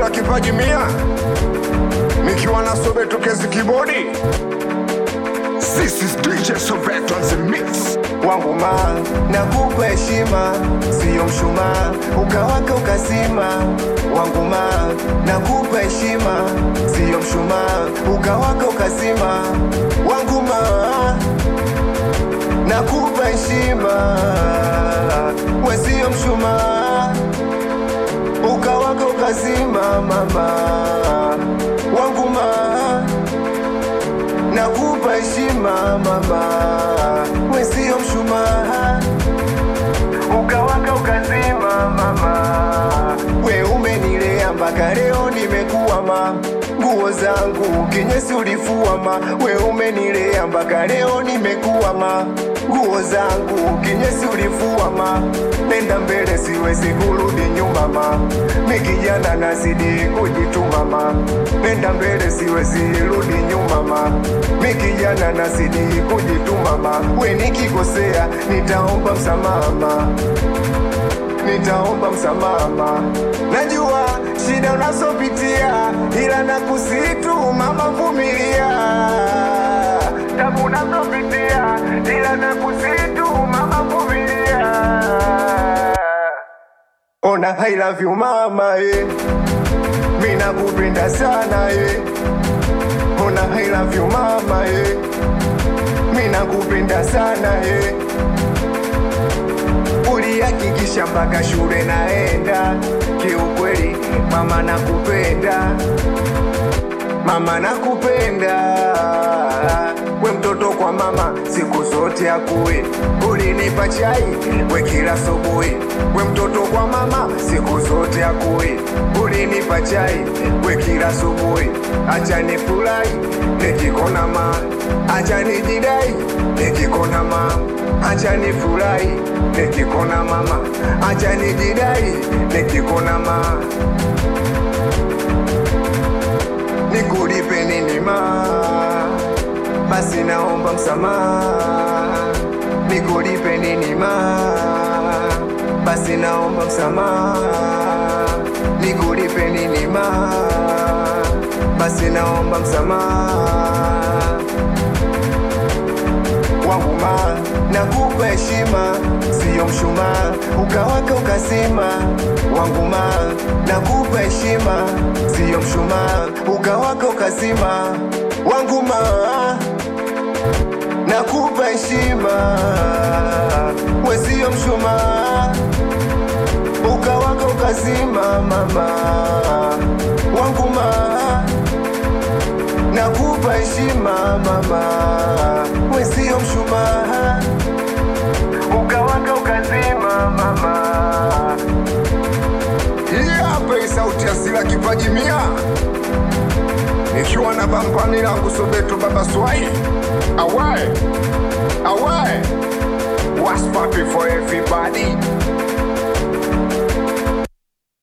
Asila kipaji mia nikiwa na Sobeto kezi kibodi. This is DJ Sobeto on the mix. wangu ma nakupa heshima, siyo mshumaa ukawaka ukazima. Wangu ma nakupa heshima, siyo mshumaa ukawaka ukazima. Wangu ma nakupa heshima, we siyo mshumaa ukawaka ukazima. Mama wangu ma nakupa heshima mama, we sio mshumaa, ukawaka ukazima mama, we umenilea mpaka leo nimekuwa ma nguo zangu kinyesi ulifua ma, we umenilea mpaka leo nimekuwa ma nguo zangu kinyesi ulifua ma, nenda mbele siwezi kurudi nyuma ma, mi kijana nazidi kujituma ma, nenda mbele siwezi rudi nyuma ma, mi kijana nazidi kujituma ma, we nikikosea nitaomba msamaha ma nitaomba msamaha. Najua shida unazopitia, ila nakusitu mama, vumilia. Tabu unazopitia, ila nakusitu mama, vumilia. Ona I love you mama, eh. Mimi nakupenda sana eh. Ona I love you mama, eh. Mimi nakupenda sana eh ulihakikisha mpaka shule naenda. Kiukweli mama nakupenda, mama nakupenda. We mtoto kwa mama siku zote akuwe, ulinipa chai we kila asubuhi. We mtoto kwa mama siku zote akuwe, ulinipa chai we kila asubuhi. Acha nifurahi nikikona ma, acha nijidai nikikona ma, acha nifurahi nikikona mama, acha nijidai nikikona ma, nikulipe nini ma, basi naomba msamaha, nikulipe nini ma, basi naomba msamaha, nikulipe nini ma, basi naomba msamaha wangu ma nakupa heshima, siyo mshumaa ukawaka ukazima. Wangu ma nakupa heshima, siyo mshumaa ukawaka ukazima. Wangu ma nakupa heshima, we siyo mshumaa ukawaka ukazima. Mama wangu ma nakupa heshima mama, we sio mshumaa, ukawaka ukazima mama. Hii hapa hii sauti ya Sila kipaji mia nikiwa na bampani langu Sobeto baba Swai. Awae awae, what's poppin for everybody?